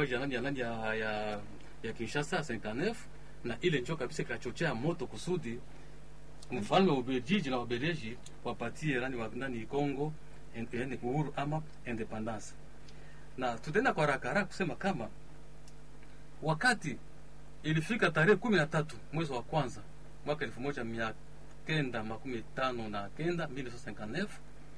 mauaji ya nani ya nani ya, ya, ya Kinshasa 59 na ile njo kabisa ikachochea moto kusudi mfalme wa Ubelgiji na Wabeleji wapatie nani wa nani Kongo en- yani uhuru ama independence. Na tutaenda kwa haraka haraka kusema kama wakati ilifika tarehe kumi na tatu mwezi wa kwanza mwaka elfu moja mia kenda makumi tano na kenda 1959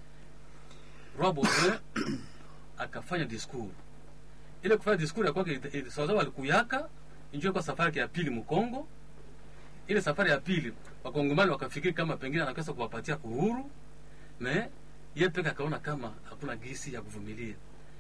Roi Baudouin akafanya discours. Ile kufanya discours ya kwake sawasawa alikuyaka injio kwa safari yake ya pili Mkongo. Ile safari ya pili wakongomani wakafikiri kama pengine anaweza kuwapatia uhuru, me yeye peke akaona kama hakuna gisi ya kuvumilia.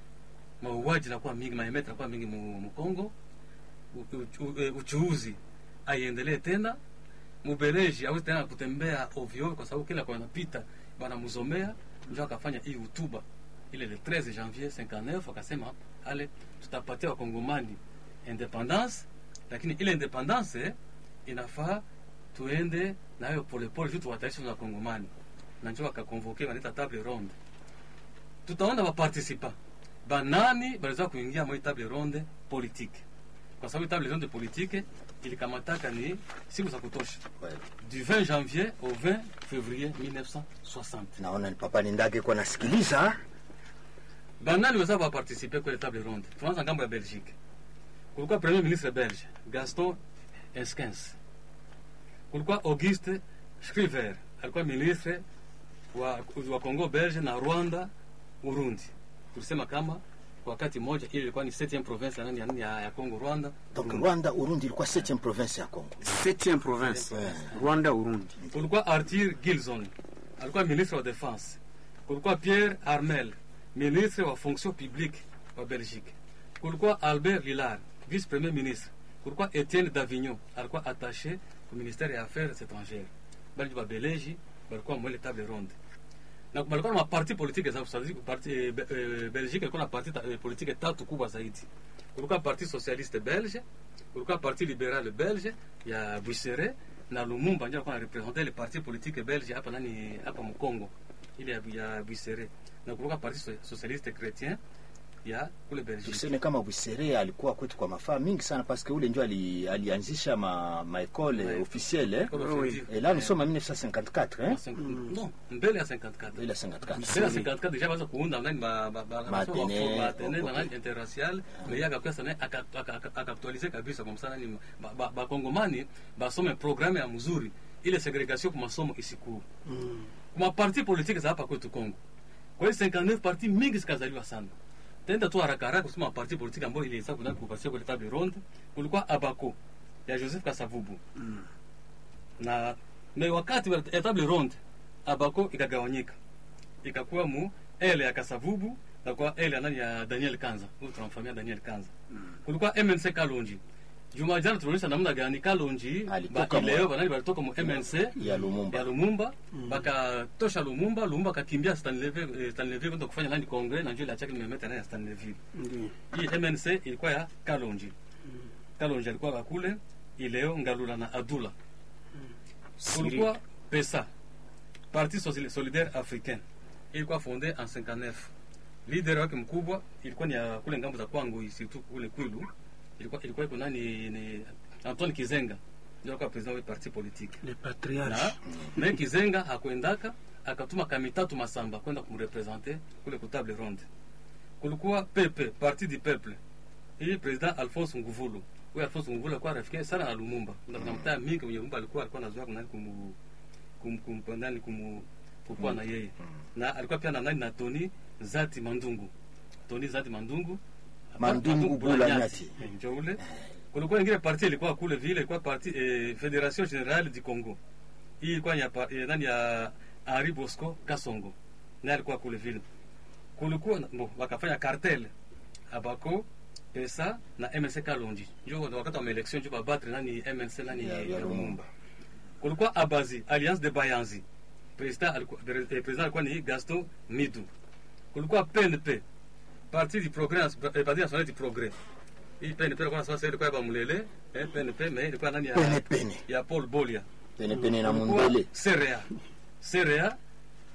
Mauaji nakuwa mingi, maemeta nakuwa mingi mu- Mkongo, u- u- u- eh, uchuuzi aiendelee tena Mubeleji hawezi tena kutembea ovyo ovyo, kwa sababu kila kwa anapita wanamzomea. Ndio akafanya hii hutuba ile le 13 janvier 59, akasema ale, tutapatia wakongomani independance, lakini ile independance eh, inafaa tuende nayo polepole juu tuwataisha na wakongomani, na ndio akakonvoke wanaita table ronde. Tutaona waparticipa banani baliweza kuingia mwa hii table ronde politique, kwa sababu table ronde politique ilikamataka ni siku za kutosha Kweli. du 20 janvier au 20 février 1960 naona ni papa nindage kwa nasikiliza banani weza waparticipe kwenye table ronde tuanza ngambo ya belgique kulikuwa premier ministre belge gaston eskens kulikuwa auguste scriver alikuwa ministre wa, wa congo belge na rwanda urundi tulisema kama kwa wakati mmoja ile ilikuwa ni 7 province ya nani ya, nani ya, ya congo rwanda donc Urundi. rwanda urundi ilikuwa 7 province ya congo septième province rwanda urundi kulikuwa arthur gilson alikuwa ministre wa defense kulikuwa pierre armel ministre wa fonction publique wa belgique kulikuwa albert lillard vice premier ministre kulikuwa etienne davignon alikuwa attaché ku ministère ya affaires étrangères bali babeleji balikuwa mwele table ronde na balikuwa na maparti politique za kusadi parti eh, Be- eh, Belgique ilikuwa na parti ta- eh, politique tatu kubwa zaidi. Kulikuwa parti socialiste belge, kulikuwa parti libéral belge ya Buisseret na Lumumba ndio alikuwa anarepresente le parti politique belge hapa nani hapa Mkongo ile ya, ya Buisseret na kulikuwa parti so- socialiste chrétien ya kule Belgique. tuseme kama Bwisere alikuwa kwetu kwa mafaa mingi sana paske ule ndio ali, alianzisha ma, ma école Ouais. officielle eh? Comme Oui, on oui. dit. et là nous sommes en 1954 En hein? cinq- Non, mbele ya 54. ile 54 Mbele ya 54 déjà baza kuunda nani ba ba ba Matene, matene na ok. nani interracial mais yeye akakuwa sana aka- aka- aka- akaaktualize kabisa kwa msana nani ba- ba- bakongomani basome programme ya mzuri ile segregation kwa masomo isikuu kuma parti politique za hapa kwetu Kongo. Kwa hiyo 59 parti mingi zikazaliwa sana. Tenda tu haraka haraka kusema parti politique ambayo iliweza kuna kupasia kwa table ronde, kulikuwa Abako ya Joseph Kasavubu. Na na wakati wa ya table ronde Abako ikagawanyika. Ikakuwa mu ele ya Kasavubu na kwa ele ya nani ya Daniel Kanza. Huyu tunamfamia Daniel Kanza. Kulikuwa MNC Kalonji. Juma jana tulionyesha namna gani Kalonji Alitoka ba- leo mu- banani balitoka mu MNC ya Lumumba ya Lumumba bakatosha Lumumba, Lumumba akakimbia Stanleyville eh, Stanleyville kwenda kufanya nani kongre na njoo ile achake nimemeta naye Stanleyville. Ndiyo. Hii MNC ilikuwa ya Kalonji. Kalonji alikuwa kule ileo Ngalula na Adula. Kulikuwa PESA, Parti Sosili- Solidaire Africain, ilikuwa fondée en 59. Leader wake mkubwa ilikuwa ni ya kule ngambo za Kwango, surtout kule Kwilu. Ilikuwa ilikuwa iko nani ni Antoine Kizenga ndio alikuwa president wa parti politique le na patriarche me Kizenga hakuendaka, akatuma Kamitatu Masamba kwenda kumrepresente kule ku table ronde. Kulikuwa Pepe, Parti du Peuple, hii president Alphonse Nguvulu. Huyu Alphonse Nguvulu alikuwa rafiki sana na Lumumba, na kuna mtaa mingi kwenye Lumumba alikuwa alikuwa anazoea kunani kumu kum kum nani kumu kukua na yeye na alikuwa pia na nani na Tony Zati Mandungu, Tony Zati Mandungu Mandungu Bula Nyati. Eh, njo ule kulikuwa ingine parti ilikuwa kule vile ilikuwa parti eh, Federation Generale du Congo. Hii ilikuwa ya pa- eh, nani ya Henri Bosco Kasongo. Naye alikuwa kule vile. Kulikuwa na- bo, wakafanya cartel Abako Pesa na MNC Kalonji. Njo wakati wa election njo babatre nani MNC nani Ya- ya ya Lumumba. Lumumba. Kulikuwa Abazi Alliance de Bayanzi. President alikuwa eh, president alikuwa ni Gaston Midu. Kulikuwa PNP Parti du Progrès eh, Parti National du Progrès. Hii PNP ilikuwa sasa ilikuwa ya Mulele, eh PNP mais ilikuwa nani ya Pene pene ya Paul Bolia. pene pene na Kulikuwa mundele Serea. Serea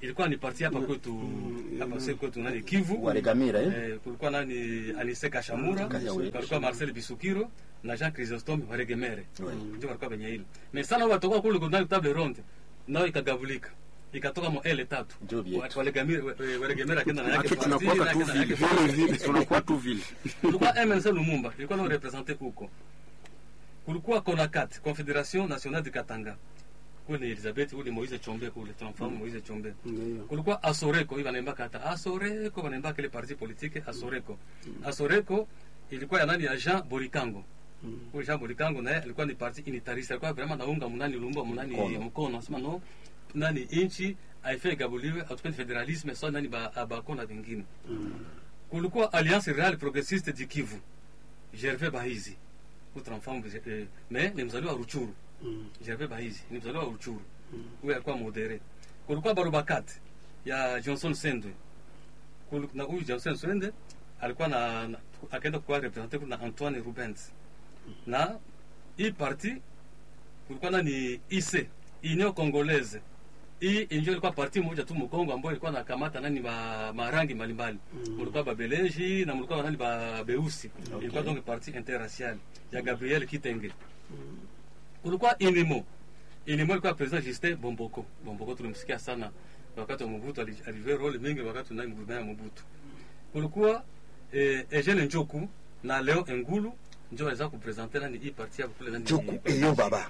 ilikuwa ni parti hapa kwetu hapa sasa kwetu nani Kivu Waregamira eh? Eh, kulikuwa nani Anise Kashamura, Kashamura. kulikuwa Marcel Bisukiro na Jean Chrysostome Waregemere. Oui. Ndio walikuwa benye hili. Mais sana watoka kule kuna table ronde. Nao ikagavulika. Ikatoka mo L tatu. Ndio vyetu. Waregemere Waregemere akaenda na yake Aki parti, tunakuwa na tu akaenda na vile yake vile vile tunakuwa tu vile. kulikuwa MNC Lumumba ilikuwa nao represente huko. Kulikuwa CONACAT, Confederation Nationale du Katanga. Kule Elizabeth ule Moise Chombe kule tunamfahamu Moise Chombe. Ndio. kulikuwa asoreko hii wanaimba kata asoreko wanaimba kile parti politique asoreko asoreko ilikuwa ya nani ya Jean Borikango huyu Jean Borikango naye alikuwa ni parti unitariste alikuwa vraiment naunga munani lumba munani Mkono. mkono asema no nani inchi haifai gabuliwe atupendi federalisme so nani ba abako na vingine kulikuwa alliance real progressiste du Kivu Gervais Bahizi utramfamu eh, mais ni mzaliwa wa Ruchuru Gervais Bahizi ni mzaliwa wa Ruchuru huyu alikuwa modere kulikuwa Barubakat ya Johnson Sendwe Kul- na huyu Johnson Sendwe alikuwa na, na akaenda kuwa represente na Antoine Rubens na hii parti kulikuwa nani IC Union Congolaise hii injo ilikuwa parti moja tu Mkongo ambayo ilikuwa nakamata nani ma, marangi mbalimbali mulikuwa babeleji na mulikuwa nani ba beusi ilikuwa donc parti interracial ya Gabriel Kitenge kulikuwa Inimo Inimo ilikuwa president Justin Bomboko Bomboko tulimsikia sana wakati wa Mobutu ali- alivyo role mingi wakati nani mvumea ya Mobutu kulikuwa eh, Eugene Njoku na Leo Engulu njo waweza kupresente nani hii parti ya kule nani Juku eyo baba.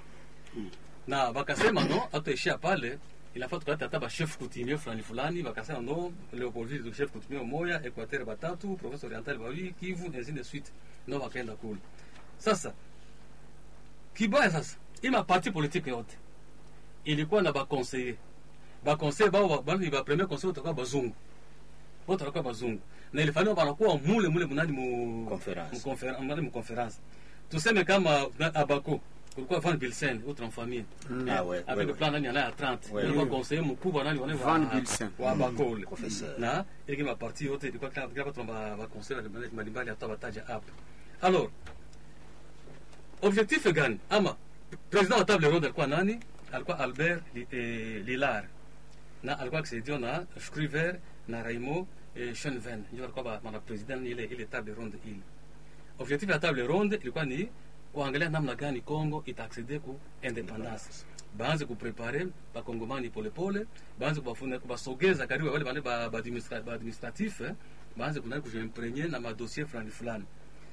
na bakasema no hatuishia pale inafaa tukaleta hata bachef coutumier fulani fulani bakasema no leopoldville chef coutumier moya equateur batatu province orientale bawili kivu ainsi de suite no wakaenda kule sasa kibaya sasa ima parti politique yote ilikuwa na baconseiller baconseiller bao ba- bani ba premier conseiller watakuwa bazungu wote watakuwa bazungu na ilifanywa banakuwa mule mule munani mu Conference. mu conferen- munani mu conference tuseme kama na- abako kulikuwa Van Bilsen autre en famille Ah ouais, avec ouais, le ouais. plan nani anaye ya 30 Ouais, ilikuwa ouais. conseiller mkubwa nani wale Van wa Bilsen. wa abako ule Professeur. na ilikuwa maparti yote ilikuwa kila kila watu wa wa conseiller mbalimbali hata wataja hapa alors objectif gani ama president wa table ronde alikuwa nani alikuwa Albert Li- eh, Lilar na alikuwa akisaidiwa na Shriver na Raimo eh, Schoenven ndio alikuwa ba- mana president ile ile table ronde ile objectif ya table ronde ilikuwa ni kuangalia namna gani Congo itaaccede ku independance baanze kuprepare bakongomani polepole baanze kubafuna kubasogeza karibu wale bane ba ba administra- ba administratif eh, baanze kunani kujimprenye na madossier fulani fulani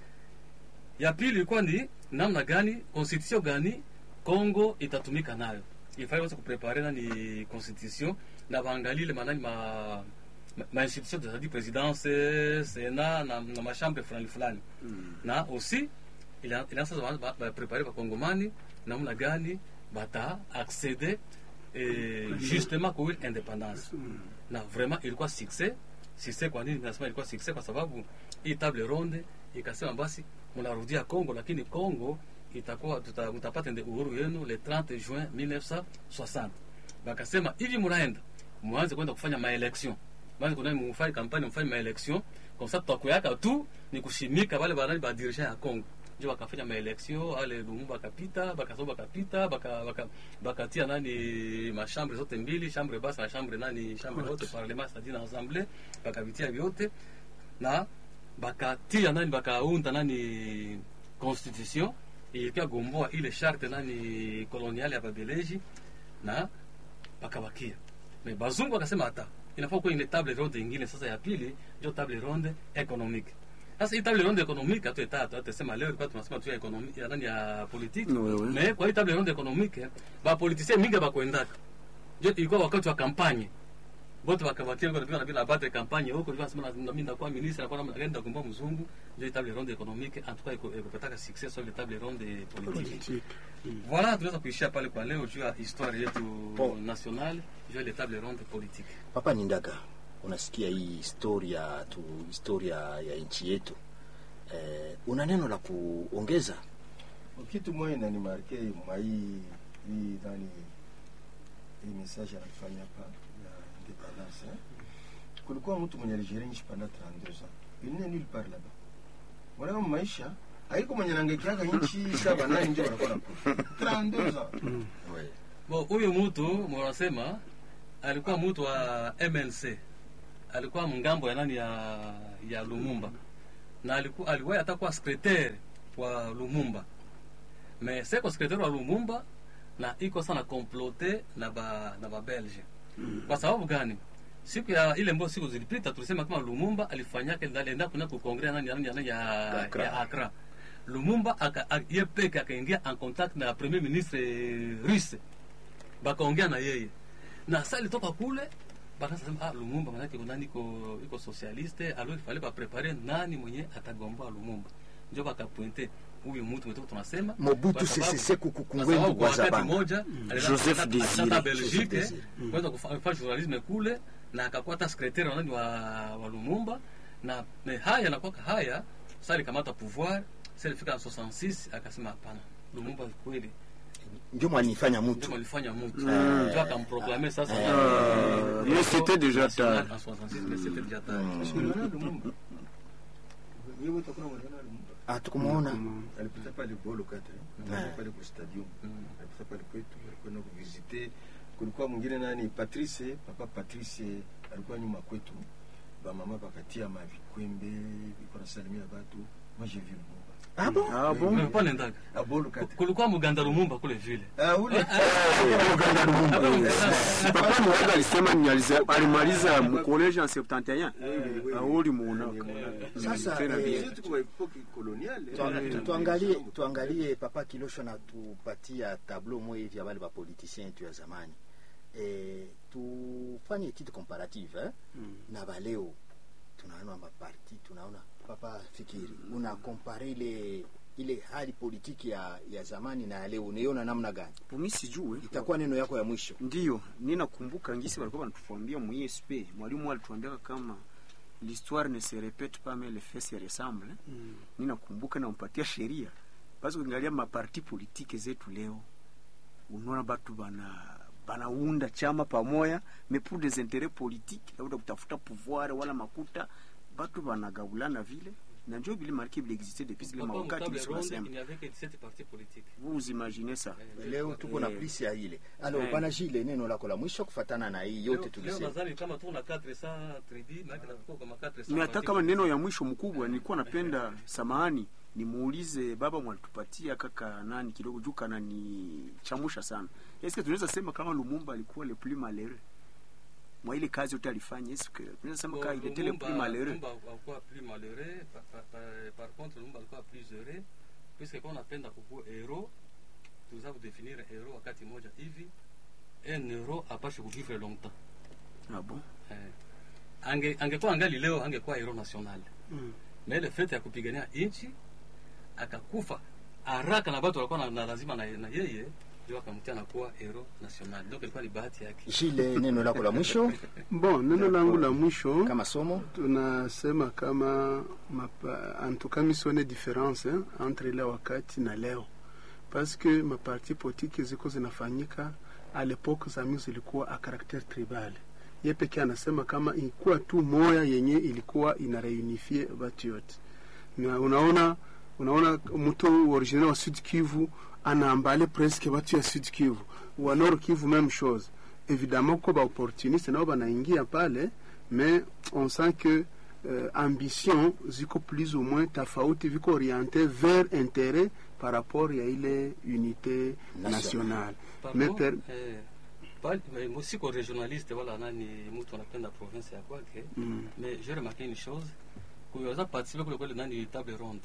ya pili ilikuwa ni namna gani constitution gani Congo itatumika nayo ifai wasa kuprepare nani constitution na baangalile manani ma ma, ma institution c'est-à-dire présidence sénat na, na machambre fulani fulani na aussi ila ila sasa ba- ba- baprepare bakongomani namna gani bata accéder eh, justement kwa ile independance na vraiment ilikuwa succès succès kwa nini nasema ilikuwa succès kwa sababu hii table ronde ikasema basi mnarudia Congo lakini Congo itakuwa tuta, mtapata nde uhuru yenu le 30 juin 1960 bakasema hivi mnaenda mwanze kwenda kufanya maelection mwanze kuna mfanye kampani mfanye maelection comme ça tutakuyaka tu ni kushimika wale banani ba dirigeant ya Congo ndio bakafanya maelection ale Lumumba akapita bakasoba bakapita baka baka bakatia nani mashambre zote mbili chambre basse na chambre nani chambre haute parlement c'est-à-dire na assemblée bakavitia vyote na bakatia nani bakaunda nani constitution ilikuwa gomboa ile charte nani koloniale ya babeleji na bakabakia me bazungu wakasema hata inafaa kuwa ile table ronde ingine sasa ya pili ndio table ronde economique sasa hii table ronde economique hatu etatu atasema leo ilikuwa tunasema tu ya economique ya nani ya politique Oui, oui. me kwa hii table ronde economique ba politicien mingi bakwendaka ndio ilikuwa wakati wa kampanye bote bakabakia kwa bila bila batre campagne huko ilikuwa nasema na mimi ndakuwa ministre nakuwa naenda kumba mzungu ndio table ronde economique en tout cas iko ikopataka success sur le table ronde politique voilà tunaweza kuishia pale kwa leo juu ya histoire yetu Bon. nationale juu ya les table ronde politique Papa Nindaga, unasikia hii historia tu historia ya nchi yetu eh, una neno la kuongeza? kitu moja inanimarke mwa hii hii nani hii message anafanya hapa ya independance eh? kulikuwa mtu mwenye aligere nchi panda 32 ans il n'est nulle part là-bas mwanaka maisha haiko mwenye nangekiaka nchi saba nani ndio wanakuwa nakufa 32 ans Ouais. bon huyu mtu mwanasema alikuwa mtu wa MNC, alikuwa mngambo ya nani ya ya Lumumba na alikuwa aliwahi hata kuwa secretaire wa Lumumba, me seko secretaire wa Lumumba na iko sana complote na ba na ba Belge. Kwa sababu gani? Siku ya ile mbao siku zilipita tulisema kama Lumumba alifanyaka alienda kuna ku kongre nani nani nani ya Accra. ya Accra. Lumumba aka a- ye peke akaingia en contact na premier ministre russe bakaongea na yeye na sa ilitoka kule bakaanza sema ah, Lumumba manake kuna nani iko iko socialiste alors il fallait ba préparer nani mwenye atagomboa Lumumba ndio bakapointe huyu mtu mwetu tunasema Mobutu kwa sababu- Sese Seko kwa Kukungwendu sababu kwa kwa wakati Zabanga. moja alienda- Joseph alienda- Désiré. alienda Joseph Belgique Désiré. kwenda kufanya journalisme kule na akakuwa hata secretaire wa nani wa, wa Lumumba na me haya anakuwa haya sasa alikamata pouvoir sasa ilifika 66 akasema hapana Lumumba kweli Ndio mwanifanya ndio mtu. alifanya mtu Mm. ndio akamproclamer sasa Euh, mais c'était déjà national tard. en 66 mais c'était déjà tard Parce que uliona Lumumba Wewe utakuwa unaona Lumumba Hatukumuona. alipita pale Bolo kata Mm. alipita pale kwa stadium Mm. alipita pale kwetu alikwenda kuvisite kulikuwa mwingine nani Patrice papa Patrice alikuwa nyuma kwetu bamama bakatia mavikwembe biko nasalimia batu moi j'ai vu Lumumba Ah bon? Ah bon Mais pas nendaga a Bolo kata kulikuwa muganda Lumumba kule vile ah ule papa mwaga alisema ni aliza- alimaliza mkoleji en 71 auli muona Sasa, Tena eh, bien. Sisi tuko epoque coloniale Tuang- tu- tuangalie tuangalie papa Kilosho na tupatia tableau moja hivi ya wale ba politiciens yetu ya zamani e, tufanye etude comparative eh? na baleo tunaona maparti tunaona papa fikiri una compare ile ile hali politiki ya, ya zamani na ya leo unaiona namna gani Pumi sijue itakuwa neno yako ya mwisho ndiyo ninakumbuka ngisi walikuwa wanatuambia mu ISP mwalimu alituambia kama l'histoire ne se répète pas mais les faits se ressemblent ninakumbuka nampatia sheria basi ukiangalia maparti politike zetu leo unaona batu bana banaunda chama pamoya mais pour des intérêts politiques labda kutafuta pouvoir wala makuta batu banagabulana vile na njo vile marke vile existe depuis zile Papa mawakati Mutable bisi Ronde, tunasema il n'y avait que 17 partis politiques vous imaginez ça leo tuko na Eh. plisi ya ile alors Eh. bana Gile neno lako la mwisho kufatana na hii yote Leo- leo tulisema nadhani kama tu na 400 tribus maana tunakuwa kama 400 mi hata partis kama neno politiques. ya mwisho mkubwa nilikuwa napenda samahani nimuulize baba mwalitupatia kaka nani kidogo juu kana ni chamusha sana eske tunaweza sema kama lumumba alikuwa le plus malheureux mwa ile kazi yote alifanya eske tunaweza sema kama il était le plus malheureux Lumumba alikuwa plus malheureux par, par, par, par contre Lumumba alikuwa plus heureux puisque kwa unapenda kukuwa hero tuza kudefinir hero wakati moja hivi un hero apashe kuvivre longtemps ah bon eh, ange angekuwa angali leo angekuwa hero national Mm. na ile fete ya kupigania nchi akakufa haraka na watu walikuwa na, na lazima na, na yeye ndio akamtia na kuwa hero national donc ilikuwa ni bahati yake Gile neno lako la mwisho Bon, neno langu la mwisho kama somo tunasema kama mapa, en tout cas misione difference eh, entre ile wakati na leo parce que maparti politiki ziko zinafanyika a lepoke za mingi zilikuwa a karakter tribal ye pekee anasema kama ilikuwa tu moya yenye ilikuwa ina reunifie watu yote na unaona unaona mtu original wa Sud Kivu anaambale presque watu ya Sud Kivu wa Nord Kivu même chose évidemment ko ba opportuniste nao banaingia pale mais on sent que euh, ambition ziko plus ou moins tofauti viko orienté vers intérêt par rapport ya ile unité National. nationale Par mais contre, per, eh, pale- eh, mo- siko regionaliste wala nani mtu anapenda province ya kwake mm, mais j'ai remarqué une chose kuweza participer kule kule nani table ronde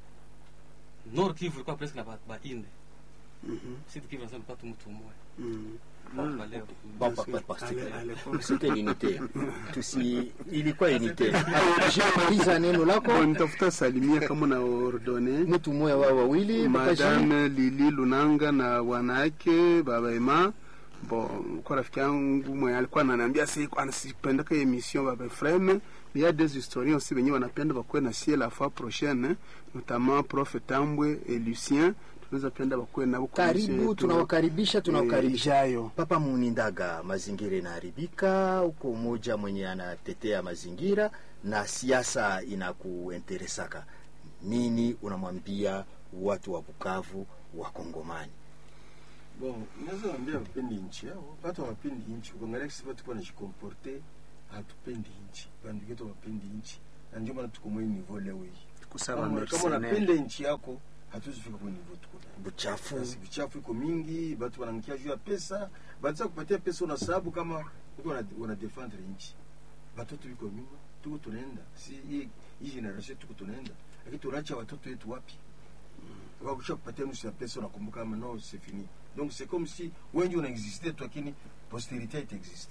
Nord Kivu ilikuwa presque na ba, ba ine mhm, Sud Kivu nasema patu mtu mmoja mm. Kwa leo Bon, pa- pa- pa- Ale- ale- kwa- c'était l'unité tusi ilikuwa unité Alors, Jean-Maliza neno lako Bon, nitafuta salimia kama na ordone mtu mmoja wao wawili Papa Jean. madame Lili Lunanga na wanawake baba Ema bon kwa rafiki yangu mwenye alikuwa ananiambia si anasipendaka emission baba Efrem il y a des historiens aussi wenye wanapenda bakuwe na sie la fois prochaine notamment prof Tambwe et Lucien tunaweza penda bakuwe nabo kwa emission karibu yetu, tunawakaribisha eh, tunawakaribisha ijayo Papa Munindaga, mazingira inaharibika huko, mmoja mwenye anatetea mazingira na siasa inakuenteresaka nini, unamwambia watu wa Bukavu wa Kongomani? bon naweza ambia wapendi nchi yao watu hawapendi nchi ukiangalia kisi watu kwa najikomporte hatupendi nchi bandu yetu hawapendi nchi na ndio maana tuko mwe niveau leo hii kusaba kama kama unapenda mercenaire nchi yako hatuwezi fika kwa niveau tuko nayo buchafu basi vichafu iko mingi batu wanangia juu ya pesa batisa kupatia pesa una sababu kama uko wana, wana defendre nchi batoto biko nyuma tuko tunaenda si hii hii generation tuko tunaenda lakini tunacha watoto wetu wapi wakisha kupatia nusu ya pesa unakumbuka kama no c'est fini donc c'est comme si wengi unaexiste tu lakini posterité itaexiste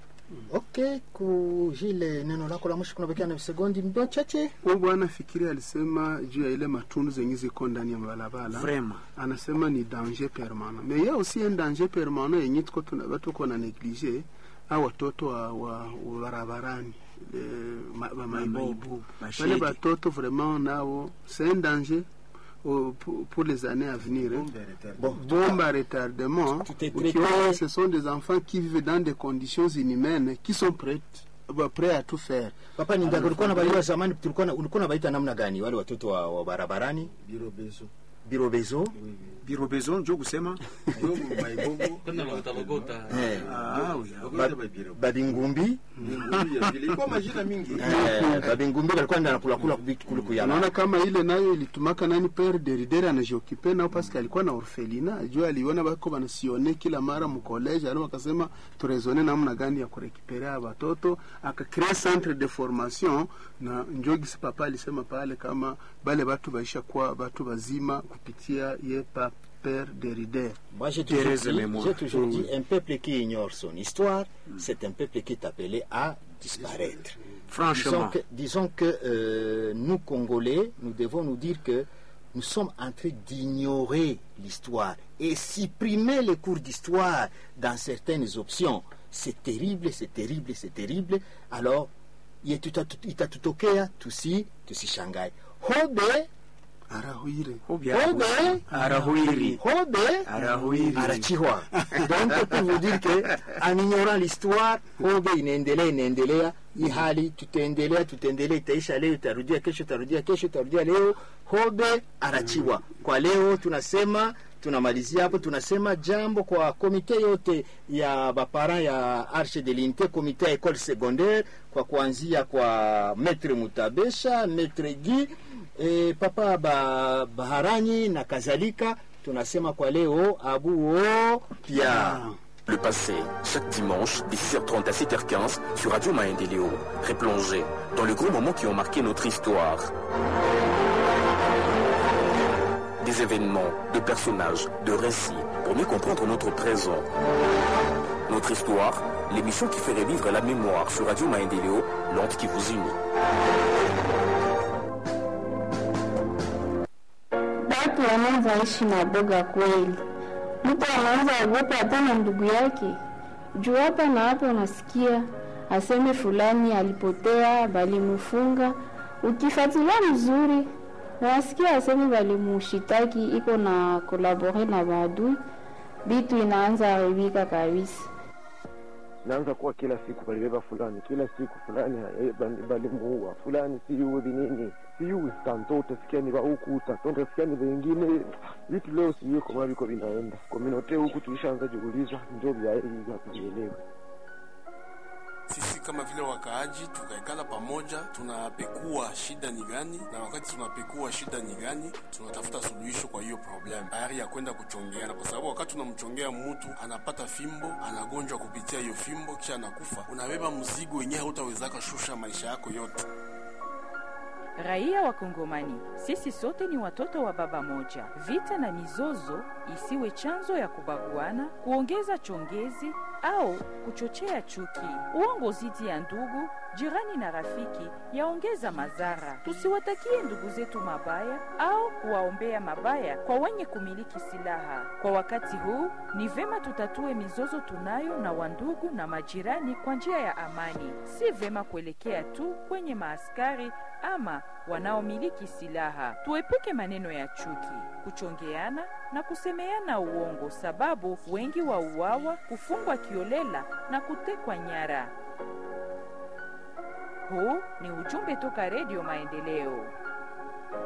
ok ku jile neno lako la mwisho kunabakia na visekondi mdo chache huyu bwana fikiri alisema juu ya ile matundu zenye ziko ndani ya barabara vraiment anasema ni danger permanent mais ya aussi un danger permanent yenye tuko tuna watu ko na neglige au watoto wa, wa, wa barabarani le- ma- ba maibobo Maibobo, wale bashege. batoto vraiment nao c'est un danger au- pour, pour les années à venir hein. Bombe ya retard. bon bombe à retardement Tout est traité. ukiona ce sont des enfants qui vivent dans des conditions inhumaines qui sont prêts bah, prêts à tout faire papa nindaga ulikuwa nabaliwa zamani tulikuwa na- ulikuwa nabaita namna gani wale watoto wa, wa barabarani biro beso birobezo Oui, oui. biro besoin njo kusema Ndio maibobo tena logota eh, ah, oui, ah, Wakuita babiro. babingumbi Ni ya vile. Ilikuwa majina mingi eh, babingumbi balikuwa nda nakulakula vitu kule kuyala unaona kama ile nayo ilitumaka nani pere deridere anajiokipe nao paske alikuwa na orfelina juu aliona bako banasione kila mara mkoleje alo akasema turezone namna gani ya kurekiperea watoto akakrea centre de formation na njogisi papa alisema pale kama bale batu baisha kuwa batu bazima kupitia ye pa pere deridere Moi, j'ai toujours, Thérèse dit, Mémoire. j'ai toujours Oui. dit, un peuple qui ignore son histoire, c'est un peuple qui est appelé à disparaître. Disons franchement que, disons que euh, nous, Congolais, nous devons nous dire que nous sommes en train d'ignorer l'histoire et supprimer les cours d'histoire dans certaines options. C'est terrible, c'est terrible, c'est terrible. Alors, itatutokea tusi tusishangae. Hobe, arahuire Obia- hobe, arahuiri hobe, arahuiri arachihwa donc pour vous dire que en ignorant l'histoire hobe inaendelea inaendelea hii hali tutaendelea tutaendelea itaisha leo itarudia kesho itarudia kesho itarudia leo hobe arachiwa kwa leo tunasema tunamalizia hapo tunasema jambo kwa komite yote ya baparent ya arche de l'unité komite ya école secondaire kwa kuanzia kwa maître mutabesha maître gi e, papa ba, baharanyi na kadhalika tunasema kwa leo abuo pia Le passé, chaque dimanche, de 6h30 à 7h15, sur Radio Maendeleo. Replongez dans les gros moments qui ont marqué notre histoire. Des événements, de personnages, de récits, pour mieux comprendre notre présent. Notre histoire, l'émission qui fait revivre la mémoire sur Radio Maendeleo, l'onde qui vous unit. Watu wanaanza ishi na boga kweli. Mtu anaanza ogopa hata na ndugu yake. Juu hapa na hapa unasikia aseme fulani alipotea, balimfunga. Ukifuatilia mzuri, unasikia aseme balimushitaki iko na kolabore na maadui, bitu inaanza haribika kabisa. naanza kuwa kila siku balibeba fulani, kila siku fulani eh, bali- balimuua fulani, siyudhi nini siyui tanto, utasikia ni huku tanto, utasikia ni wengine vitu leo sijui kama viko vinaenda kominote huku, tulishaanza jiuliza njo vya hivi hatuvielewe. sisi kama vile wakaaji tukaikala pamoja, tunapekua shida ni gani, na wakati tunapekua shida ni gani, tunatafuta suluhisho kwa hiyo problem, tayari ya kwenda kuchongeana, kwa sababu wakati unamchongea mtu anapata fimbo, anagonjwa kupitia hiyo fimbo, kisha anakufa, unabeba mzigo wenyewe hautawezaka shusha maisha yako yote. Raia wa Kongomani, sisi sote ni watoto wa baba moja. Vita na mizozo isiwe chanzo ya kubaguana, kuongeza chongezi au kuchochea chuki. Uongo zidi ya ndugu, jirani na rafiki yaongeza madhara. Tusiwatakie ndugu zetu mabaya au kuwaombea mabaya kwa wenye kumiliki silaha. Kwa wakati huu ni vema tutatue mizozo tunayo na wandugu na majirani kwa njia ya amani. Si vema kuelekea tu kwenye maaskari ama wanaomiliki silaha. Tuepuke maneno ya chuki, kuchongeana na kusemeana uongo, sababu wengi wa uawa, kufungwa kiolela na kutekwa nyara. Huu ni ujumbe toka Redio Maendeleo.